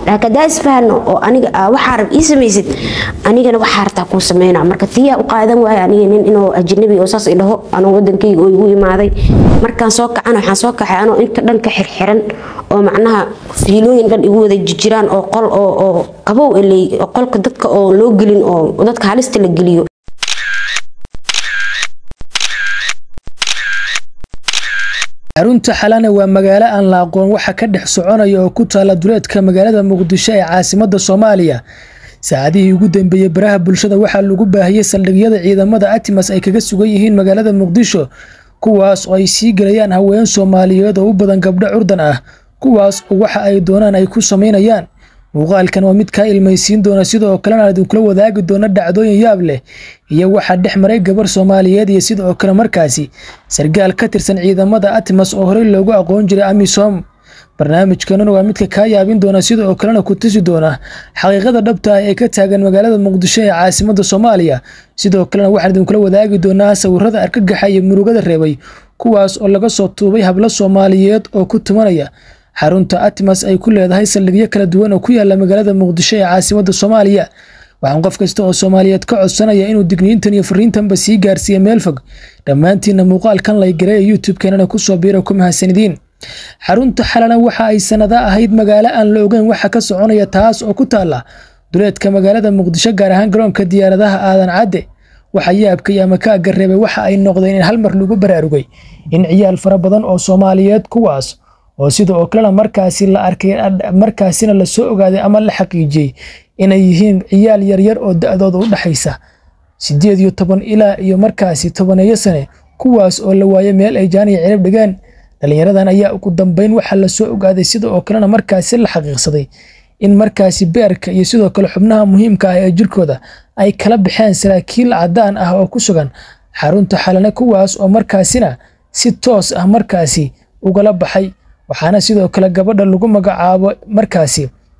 laakiin hadaa isfahano oo aniga aa waxaa rab ii samaysid anigana waxaa rabtaa kuu sameyna marka tiyaa u qaadan waaya aniga nin inuu ajnabi oo saas idhaho anuu wadankayga oo igu imaaday markaan soo kacana waxaan soo kacay anoo inta dhan ka xirxiran oo macnaha fiilooyin dhan igu wada jirjiraan oo qol oo oo qabow eley oo qolka dadka oo loo gelin oo dadka halista la geliyo xarunta xalane waa magaalo aan la aqoon waxa ka dhex soconaya oo ku taala duleedka magaalada muqdisho ee caasimada soomaaliya saacadihii ugu dambeeyey baraha bulshada waxaa lagu baahiyey saldhigyada ciidamada atimas ay kaga sugan yihiin magaalada muqdisho kuwaas oo ay sii gelayaan haween soomaaliyeed oo u badan gabdho curdan ah kuwaas oo waxa ay doonaan ay ku samaynayaan muuqaalkan waa mid kaa ilmaysiin doona sidoo kalena idinkula wadaagi doona dhacdooyin yaab leh iyo waxaa dhex maray gabar soomaaliyeed iyo sidoo kale markaasi sargaal ka tirsan ciidamada atmas oo horey loogu aqoon jiray amisom barnaamijkanuna waa midka kaa yaabin doona sidoo kalena ku tusi doona xaqiiqada dhabta ah ee ka taagan magaalada muqdisho ee caasimada soomaaliya sidoo kalena waxaan idinkula wadaagi doonaa sawirada argagaxa iyo murugada reebay kuwaas oo laga soo tuubay hablo soomaaliyeed oo ku tumanaya xarunta atmas ay ku leedahay saldhigyo kala duwan oo ku yaala magaalada muqdisho ee caasimada soomaaliya waxaan qof kasta oo soomaaliyeed ka codsanaya inuu digniintan iyo fariintanba sii gaarsiiya meel fog dhammaantiinna muuqaalkan laygareeya youtube-keenana kusoo biira ku mahadsanidin xarunta xalana waxa ay sanada ahayd magaalo aan la ogeyn waxa ka soconaya taas oo ku taala duleedka magaalada muqdisho gaar ahaan garoonka diyaaradaha aadan cadde waxa yaabka iyo amakaaga reebay waxa ay noqdeen in hal mar lagu baraarugay in ciyaal fara badan oo soomaaliyeed kuwaas oo sida oo kalena markaasi la arkay markaasina lasoo ogaaday ama la xaqiijiyey inay yihiin ciyaal yaryar oo da-dooda u dhexaysa sideed iyo toban ilaa iyo markaasi tobaneeyo sane kuwaas oo la waayay meel ay jaaniya cirib dhigeen dhalinyaradan ayaa ugu dambeyn waxaa lasoo ogaaday sida oo kalena markaasi la xaqiiqsaday in markaasi beerka iyo sidoo kale xubnaha muhiimka ah ee jirkooda ay kala baxeen saraakiil cadaan ah oo ku sugan xarunta xalane kuwaas oo markaasina si toos ah markaasi ugala baxay waxaana sidoo kale gabadha lagu magacaabo markaasi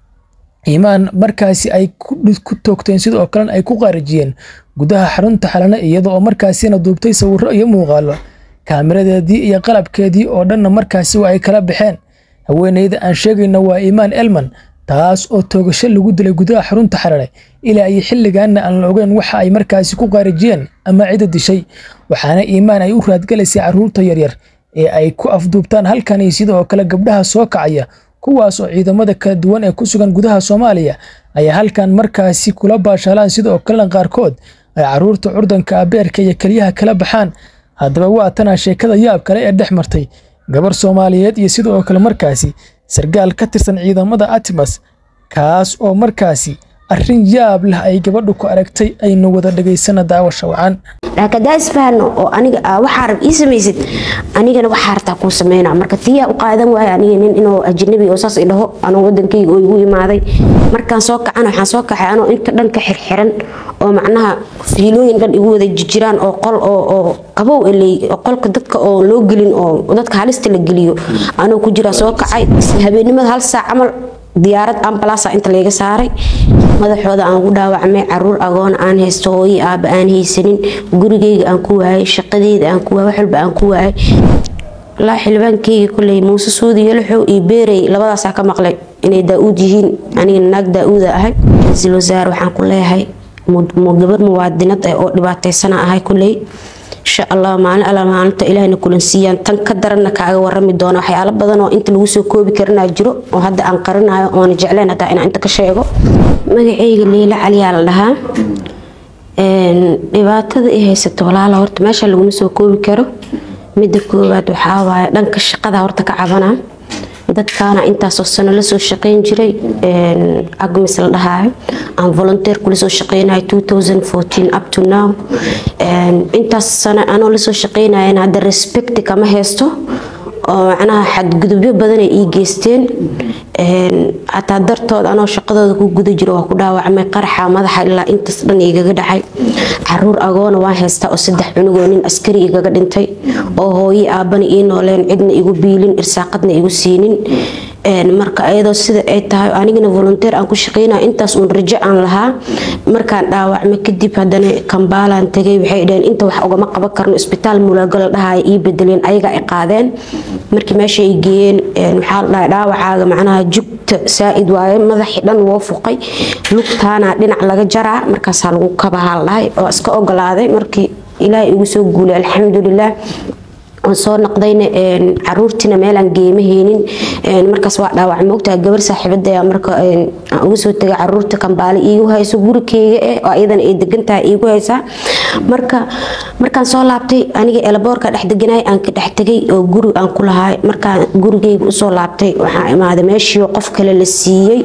iimaan markaasi ay ku toogteen sidoo kalena ay ku qaarijiyeen gudaha xarunta xalane iyada oo markaasina duubtay sawiro iyo muuqaalo kaamiradeedii iyo qalabkeedii oo dhanna markaasi waa ay kala baxeen haweeneyda aan sheegayna waa iimaan elman taas oo toogasho lagu dilay gudaha xarunta xalane ilaa iyo xilligaanna aan la ogeyn waxa ay markaasi ku qaarijiyeen ama cida dishay waxaana iimaan ay u raadgalaysay caruurta yaryar ee ay ku afduubtaan halkani sidoo kale gabdhaha soo kacaya kuwaas oo ciidamada kala duwan ee ku sugan gudaha soomaaliya ayaa halkan markaasi kula baashaalaan sidoo kalena qaarkood ay caruurta curdanka abeerka iyo keliyaha kala baxaan haddaba waa tanaa sheekada yaab kale ee dhex martay gabar soomaaliyeed iyo sidoo kale markaasi sargaal ka tirsan ciidamada atmas kaas oo markaasi arrin yaab leh ay gabadhu ku aragtay aynu wada dhegaysana daawasha wacan laakiin hadaa isfahano oo aniga aa waxaa rab ii samaysid anigana waxaa rabtaa kuu sameyna marka tiyaa u qaadan waaya aniga nin inuu ajnabi oo saas idhaho anuu wadankayga oo igu imaaday markaan soo kacana waxaan soo kacay anoo inta dhan ka xirxiran oo macnaha fiilooyin dhan igu wada jirjiraan oo qol oo oo qabow eley oo qolka dadka oo loo gelin oo dadka halista la geliyo anuu ku jiraa soo kacay habeenimada hal saac camal diyaarad ambalasa inta layga saaray madaxooda aan ugu dhaawacmay caruur agoon aan haysto hooyi aaba aan haysanin gurigeyga aan ku waayay shaqadeyda aan ku waayay wax walba aan ku waayay walaa xildhibaankeyga kuley muuse suudi yalaxow iyo beerey labadaasaa ka maqlay inay daa-uud yihiin anigana naag daa-uuda ahay ra-iisul wasaare waxaan ku leeyahay gabar muwaadinad ah oo dhibaataysana ahay kuley insha allah maalin alla maalinta ilaahna kulansiiyaan tan ka daranna kaaga warami doona waxyaalo badan oo inta lagu soo koobi karinaa jiro oo hadda aan qarinayo oona jecleen hataa inaan inta ka sheego magaceyga liila caliyaa la dhahaa dhibaatada i haysato walaala horta meesha laguma soo koobi karo midda koowaad waxaa waaye dhanka shaqada horta ka cabanaa dadkaana intaasoo sano lasoo shaqeyn jiray agmis la dhahaayo aan volunteer kula soo shaqeynayo up to now intaas sano anoo lasoo shaqeynayan hadda respect kama haysto oo macnaha xadgudubyo badanay ii geysteen xataa dartood anoo shaqadooda ku guda jiro waa ku dhaawacmay qaraxa madaxa ilaa intaas dhan igaga dhacay caruur agoona waan haystaa oo saddex cunugoo nin askari igaga dhintay oo hooyi aabana ii nooleen cidna igu biilin irsaaqadna igu siinin marka ayadoo sida ay tahay anigana volunteer aan ku shaqeynaya intaas uun rajo aan lahaa markaan dhaawacmay kadib haddana kambaalaan tagay waxay dhaheen inta wax ugama qaban karno isbitaal mulaago la dhahaya ii bedeleen ayaga ay qaadeen markii meesha ay geeyeen waxaa la dhahay dhaawacaaga macnaha jugta saa-id waaye madaxii dhan woo fuqay lugtaana dhinac laga jaraa markaasaa lagu kabahaa la dhahay oo iska ogolaaday markii ilaahay igu soo guulay alxamdulilah aan soo noqdayna caruurtiina meelaan geema heynin markaas waa dhaawac moogtaha gabar saaxiibada marka aan uga soo tegay caruurta kambaale iigu hayso gurikeyga eh oo iyadana ay degantahay iigu haysaa marka markaan soo laabtay aniga elaboorka dhex deganay aan ka dhex tegay oo guri aan ku lahay markaan gurigeyga usoo laabtay waxaa imaaday meeshii qof kale la siiyey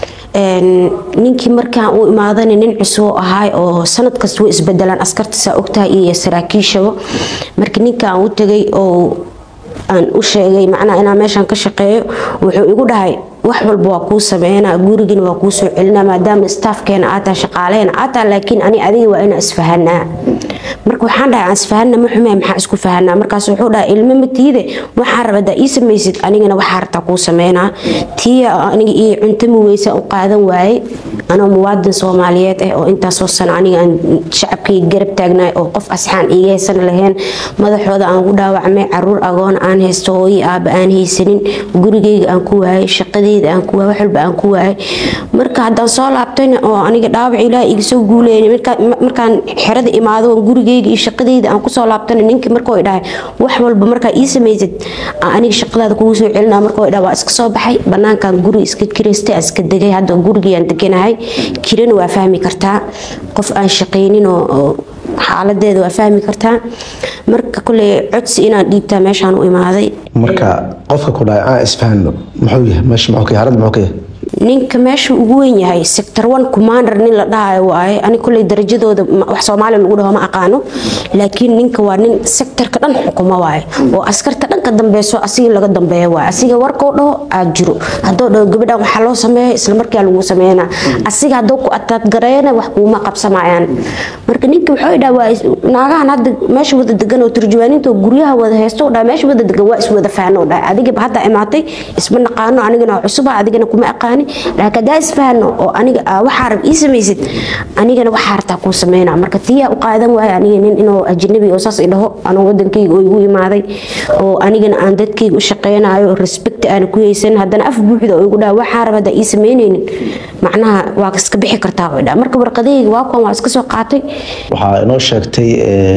ninkii markaan u imaadana nin cusub ahaay oo sanad kasta way isbedelaan askarta saa ogtahay iyo saraakiishaba marka ninkaan u tagay oo aan u sheegay macnaha inaan meeshaan ka shaqeeyo wuxuu igu dhahay wax walba waa kuu sameynaa gurigina waa kuu soo celinaa maadaama staafkeena aad tahay shaqaaleena aad tahay laakiin ani adiga waa inaan isfahanaa marka waxaan dhahay aan isfahanna ma xume maxaa isku fahanaa markaas wuxuu dhahay ilmo matiide waxaan raba daa ii samaysid anigana waxaa rabtaa kuu sameynaa tiya aniga ii cuntami weysa u qaadan waaye anoo muwaadin soomaaliyeed ah oo intaasoo sano aniga aan shacabkayga garab taagnaay oo qof asxaan iiga haysan lahayn madaxooda aan ku dhaawacmay caruur agoon aan haysto hooyi aaba aan haysanin gurigeyga aan ku waayay shaqadeyda aan ku waayay wax walba aan ku waayay marka haddaan soo laabtayna oo aniga dhaawac ilaaha iga soo guuleyn markaan xerada imaado oo gurigeyga iyo shaqadeyda aan kusoo laabtana ninkii markuu dhahay wax walba markaa ii samaysid aniga shaqadaada kugu soo celinaa markuu dhahay waa iska soo baxay banaankan guri iska kiraystay aan iska degay hadda gurigiyaan deganahay kirana waa fahmi kartaa qof aan shaqaynin oo xaaladeeda waa fahmi kartaa marka kule codsi inaan dhiibtaa meeshaan u imaaday marka qofka ku dhahay aan isfahano muxuu yahay meesha muxuu ka yahay arada muxuu ka yahay ninka meesha ugu weyn yahay sector one commander nin la dhahayo waaye ani kulley darajadooda wax soomaaliya lagu dhaho ma aqaano laakiin ninka waa nin sectorka dhan xukumo waaye oo askarta dhanka dambeyso asiga laga dambeeyo waaye asiga warkoo dhaho aad jiro haddoo dhaho gabadhan waxaa loo sameeya isla markaa lagu sameynaa asiga haddoo ku ataadgareeyana wax kuuma qabsamayaan marka ninka wuxuu dhaha waa naagahan hadda meesha wada degan oo turjuwaaniinta oo guryaha wada haysto dhaha meesha wada degan waa iswada faano dhaha adigaba hadda imaatay isma naqaano anigana cusuba adigana kuma aqaani laakiin hadaa isfahano oo aniga waxaa rab ii samaysid anigana waxaa rabtaa kuu sameynaa marka tiyaa u qaadan waaya aniga nin inuu ajnabi oo saas idhaho anuu wadankayga oo igu imaaday oo anigana aan dadkayga u shaqeynayo respect aan ku haysan haddana af buuxda oo igu dhaha waxaa rab hadaa ii sameynaynin macnaha waa iska bixi kartaa oo dhaa marka warqadahayga waa kuwan waa iska soo qaatay waxaa inoo sheegtay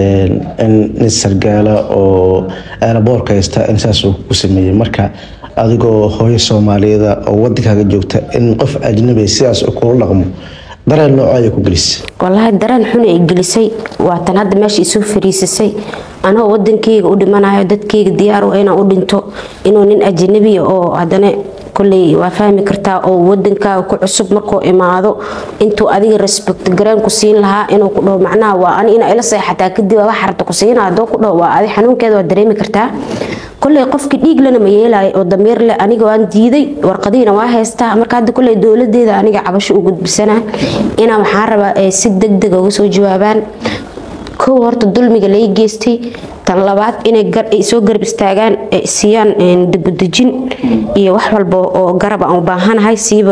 in nin sargaala oo eelaboorka haysta in saas uu ku sameeyey marka adigoo hooyo soomaaliyeeda oo wadankaaga joogta in qof ajnabi sidaas kula dhaqmo dareen nooco ayay ku gelisay walaahi dareen xun ay gelisay waatan hadda meesha isoo fariisisay anoo wadankeyga u dhimanayo dadkeyga diyaar waa inaan u dhinto inuu nin ajnabiya oo haddana koley waa fahmi kartaa oo wadankaaga ku cusub markuu imaado intuu adiga respect gareen ku siin lahaa inuu ku dhaho macnaha waa ani inaa ila seexataa kadib wax rabta ku siina haddoo ku dhaho waa adi xanuunkeeda waa dareemi kartaa koley qofkii dhiiglana ma yeelayo oo damiir leh aniga waan diiday warqadihiina waa haystaa marka hadda koley dowladeeda aniga cabasho u gudbisanaa inaa waxaan rabaa si deg deg uga soo jawaabaan kow horta dulmiga lai geystay tan labaad inay soo garab istaagaan siiyaan dibudejin iyo wax walba oo garab aan u baahanahay siiba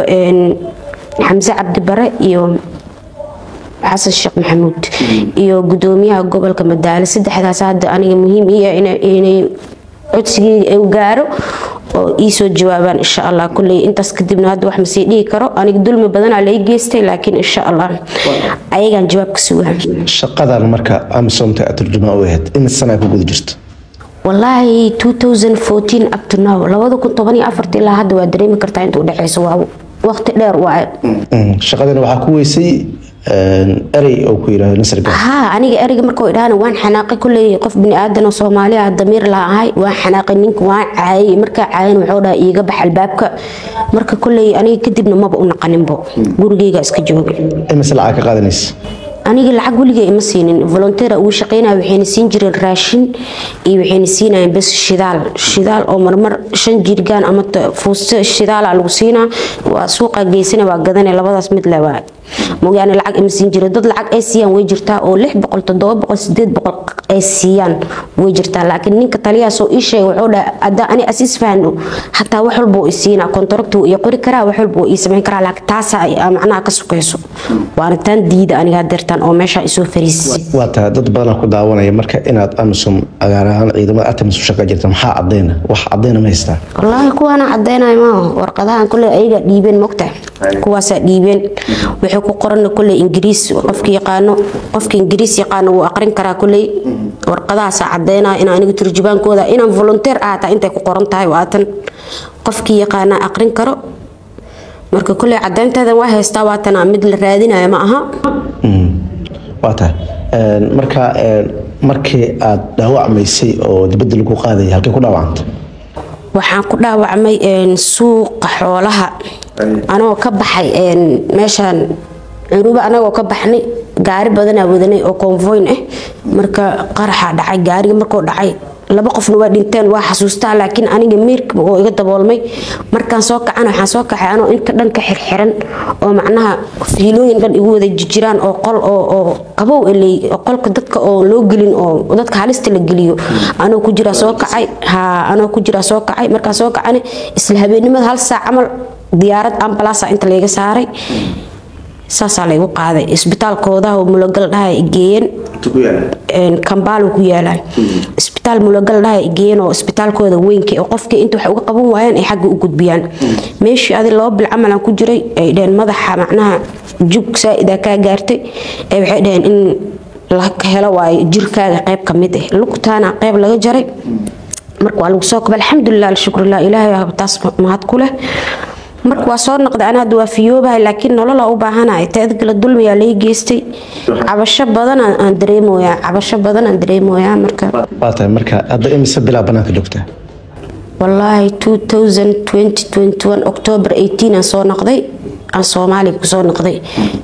xamse cabdibare iyo xasan sheekh maxamuud iyo gudoomiyaha gobolka madaale saddexdaas hadda aniga muhiim ii inay codsigeyga u gaaro oo iisoo jawaabaan insha allah kuley intaas kadibna hadda wax masii dhihi karo aniga dulmi badanaa lai geystay laakiin insha allah ayagaan jawaab ka sugaa shaqadan marka amisomta aad turjumaa u ahayd imid sana ku guda jirta walaahi 2014 up to now labada kun toban iyo afarta ilaa hadda waa dareemi kartaa inta udhexeyso waa waqti dheer waaye shaqadana waxaa ku weysay erey oo ku yidhahdo nasr haa aniga ereyga markuu idhaahana waan xanaaqay kulley qof bini aadan oo soomaali ah damiir la ahay waan xanaaqay ninka waan caayay markaa caayan wuxuu dhaha iiga bax albaabka marka kulley aniga kadibna maba u naqaninbo gurigeyga iska jooga imise lacag ka qaadanaysa aniga lacag weligay ima siinin volonteera uu shaqeynaya waxayna siin jireen raashin iyo waxayna siinayeen bes shidaal shidaal oo marmar shan jirgaan ama fuusto shidaala lagu siinaa waa suuqa geysana waa gadane labadaas mid le waa mooyaane lacag ima siin jira dad lacag ay siiyaan way jirtaa oo lix boqol toddoba boqol sideed boqol ay siiyaan way jirtaa laakiin ninka taliyahaas oo ii sheegay wuxuu dhahay haddaa ani asiis fahno hataa wax walba uu isiinaa kontaragti uu ii qori karaa wax walba uu ii samayn karaa laakiin taasaa macnaha ka sukayso waana taan diida aniga hadeertaan oo meesha isoo fariisisay waa tahay dad badanaa ku daawanaya marka inaad amisom agaar ahaan ciidamada atamis u shaqa jirta maxaa cadeyna wax cadeyna ma haystaa wallaahi kuwaana cadeynayo maaha warqadahan kule ayaga dhiibeen mogta kuwaasaa dhiibeen wixii ku qoran kule ingiriis qofki yaqaano qofka ingiriis yaqaano wuu aqrin karaa kuley warqadahaasaa cadeynaya in aniga turjubaankooda inaan volunteer ahaataa intay ku qoran tahay waatan qofkii yaqaana aqrin karo marka kuley cadeynteedan waa haystaa waatana mid la raadinayo ma aha waa tahay marka markii aad dhaawacmaysay oo dibadda lagu qaadaya halkay ku dhaawacantay waxaan ku dhaawacmay suuqa xoolaha anagoo ka baxay meeshaan curuba anagoo ka baxnay gaari badanaa wadanay oo konvoyn ah marka qaraxa dhacay gaariga markuu dhacay laba qofna waa dhinteen waa xasuustaa laakiin aniga meerka oo iga daboolmay markaan soo kacana waxaan soo kacay anoo inta dhan ka xirxiran oo macnaha fiilooyin dhan igu wada jiraan oo qol oo qabow eley qolka dadka oo loo gelin oo dadka halista la geliyo anoo ku jira soo kacay ha anoo ku jira soo kacay markaan soo kacana isla habeenimada hal saac camal diyaarad ambalaasa inta layga saaray saasaa laygu qaaday isbitaalkooda oo mulogal dhaha geeyeen kambaalo ku yaalaa isbitaal mulogal dhaha geeyeen oo isbitaalkooda weynka oo qofkii inta wax uga qaban waayeen ay xagga u gudbiyaan meeshii adi laba bil camalan ku jiray ay dheheen madaxa macnaha jug saa-ida kaa gaartay ay waxay dheheen in la helo waayo jirkaaga qayb ka mid ah lugtaana qayb laga jaray marka waa lagu soo koba alxamdulilah alshukrulah ilaahay taas mahad ku leh marka waa soo noqday ana hadda waa fiyoobahay laakiin nolola u baahanahay teedgala dulmiyaa lay geystay cabasho badan aan dareemoyaa cabasho badan aan dareemoyaa marka waa tahay marka hadda imise bilaa banaanka joogtaa wallaahi october aan soo noqday aan soomaaliya kusoo noqday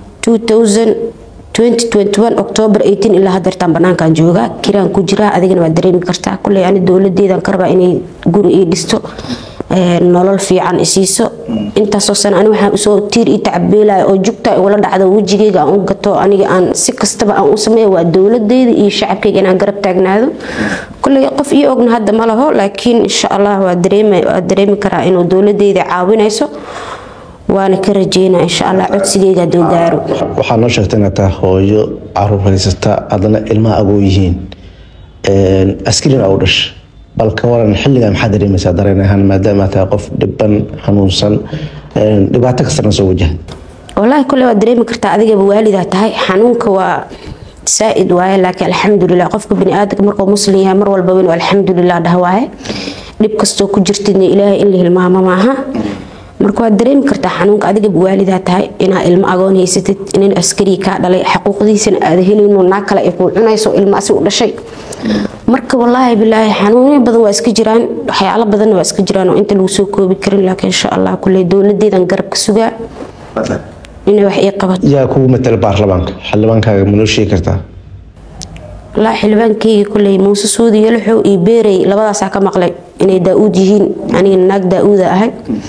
october ilaa hadeertaan banaankaan joogaa kiraan ku jiraa adigana waa dareemi kartaa kuley ani dowladeedan ka rabaa inay guri ii dhisto nolol fiican isiiso intaasoo sana ani waxaan usoo tiir ii tacabeelaya oo jugta igula dhacdo wejigeyga aan u gato aniga aan si kastaba aan u sameeya waa dowladeyda iyo shacabkeyga inaan garab taagnaado kulley qof ii ogna hadda ma laho laakiin insha allah waa dareemi karaa inuu dowladeyda caawinayso waana ka rajeynaa insha allah codsigeyga haduu gaaro waxaa noo sheegtay inaad tahay hooyo caruur haysata haddana ilmaha agoo yihiin askarina u dhasha bal ka waran xilligaa maxaa dareemaysaa dareen ahaan maadaama tahay qof dhiban xanuunsan dhibaato kastana soo wajaha wallaahi kule waad dareemi kartaa adigaba waalidaa tahay xanuunka waa saa-id waaye laakiin alxamdulilah qofka baniaadamka markuu muslim yahay mar walbaba inuu alxamdulilah dhah waaye dhib kastoo ku jirtidna ilaahay in la hilmaamo maaha marka waad dareemi kartaa xanuunka adigaba waalidaa tahay inaa ilmo agoon haysatid inin askarii kaa dhalay xaquuqdiisana aada helino naa kale ay kuu cunayso ilmo asi u dhashay marka walaahi bilaahi xanuunyo badan waa iska jiraan waxyaalo badanna waa iska jiraan oo inta lagu soo koobi karin laakiin insha allah kule dowladeedan garab ka sugaa inay wax ii qabato yaa kugu matala baarlamaanka xildhibaankaaga ma noo sheegi kartaa walaa xildhibaankeyga kuley muuse suudi yalaxow iyo beerey labadaasaa ka maqlay inay daa-uud yihiin aniga naag daa-uuda ahay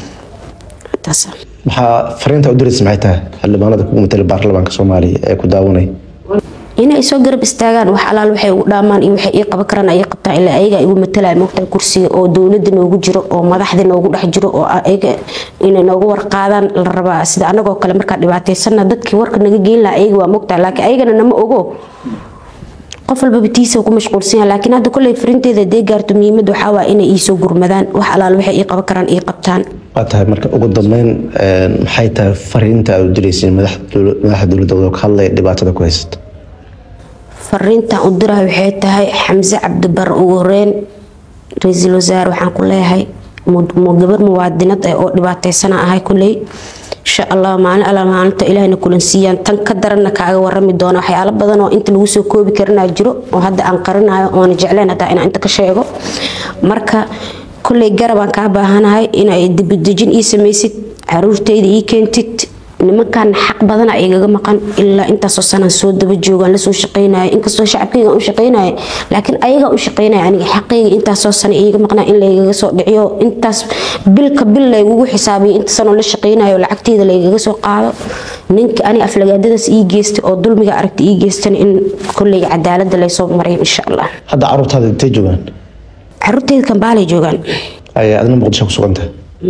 maxaa fariinta u diraysa maxay tahay xildhibaanada kugu matala baarlamaanka soomaaliya ee ku daawanaya inay soo garab istaagaan wax alaal waxay ugu dhaamaan iyo waxay ii qaban karaan ay qabtaan ilaa ayaga igu matalaya moogtaa kursiga oo dowladda noogu jiro oo madaxda noogu dhex jiro oo ayaga inay noogu warqaadaan la rabaa sida anagoo kale markaa dhibaataysana dadkii warka naga geyn laha ayaga waa moogtaa laakiin ayagana nama ogo qof walbaba tiisa ku mashquulsan yahay laakiin hadda kolley farinteeda dee gaarto muhiimada waxaa waa inay iisoo gurmadaan wax alaal waxay ii qaban karaan ii qabtaan waa tahay marka ugu dambeyn maxay tahay fariinta aad u diraysay madaxda dowladda ka hadlaya dhibaatada ku haysata fariintan u dirahay waxay tahay xamse cabdibar ugu horeyn ra-iisul wasaare waxaan ku leeyahay gabar muwaadinad ah oo dhibaataysana ahay kuley insha allah maalin alla maalinta ilaahna kulansiiyaan tan ka daranna kaaga warami doona waxyaalo badan oo inta lagu soo koobi karinaa jiro oo hadda aan qarinayo oona jecleen hataa inaan inta ka sheego marka kulley garabaan kaa baahanahay inay dibadejin ii samaysid caruurtayda ii keentid nimankan xaq badana igaga maqan ilaa intaasoo sanaan soo daba joogaan lasoo shaqeynaya inkastoo shacabkeyga u shaqeynaya laakiin ayaga u shaqeynaya aniga xaqeyga intaasoo sana iiga maqnaa in laygaga soo dhiciyo intaas bilka bil laygugu xisaabiyo inta sanoo la shaqeynayo lacagteeda laygaga soo qaado ninka ani aflagaadadaas ii geystay oo dulmiga aragta ii geystana in kolley cadaalada laysoo maray insha allah hadda caruurtaada intay joogaan caruurteyda kambaalay joogaan ayaa adna muqdisho ku sugantahay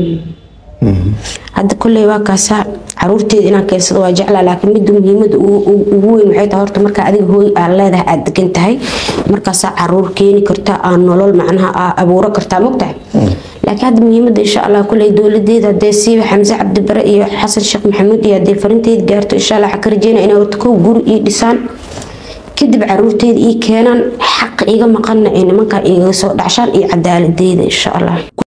hadda kolley waa kaasaa caruurteeda inaan keensado waa jeclaa laakiin midda muhiimada ugu weyn waxay tahay horta markaa adiga hooy aad leedahay aad degan tahay markaasaa caruur keeni kartaa aa nolol macnaha aa abuuro kartaa mogtahay laakiin hadda muhiimada insha allah kolley dowladeeda hadee siiba xamse cabdibare iyo xasan sheekh maxamuud iyo hadee farinteed gaarto insha allah waxaa ka rajeynaya inay horta kow guri ii dhisaan kadib caruurteeda ii keenaan xaq iga maqanna ay nimankaa igaga soo dhacshaan iyo cadaaladeeda insha allah